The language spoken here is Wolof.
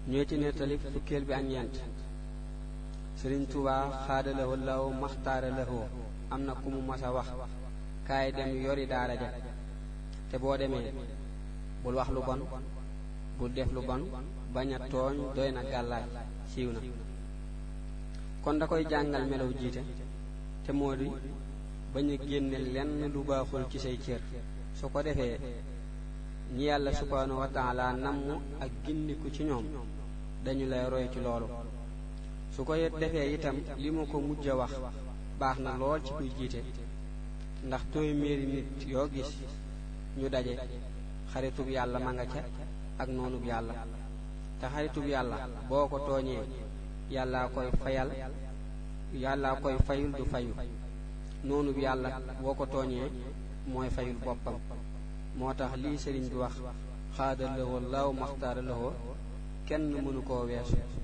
ñoo ci nettali fukkeel bi ak ñeent sëriñ Tuubaa xaadalawoo law maxtaara lawoo am na ku mu mas a wax kaay dem yori daara ja te boo demee bul wax lu bon bul def lu bon bañ a tooñ doy na gàllaaj siiw na kon da koy jàngal melaw jiite te moo di bañ a génne lenn lu baaxul ci say cër su ko defee ñi yàlla subhaanahu wa taala namm ak gindiku ci ñoom dañu lay roy ci loolu su ko defee itam li mu ko mujj a wax baax na lool ci kuy jiite ndax téeméeri nit yoo gis ñu daje xaritub yàlla ma nga ca ak noonub yàlla te xaritub yàlla boo ko tooñee yàllaa koy fayal yàllaa koy fayul du fayu noonub yàlla boo ko tooñee mooy fayul boppam moo tax lii sëriñ bi wax xaada lawoo laaw maxtaara lawoo kenn mënu koo weesu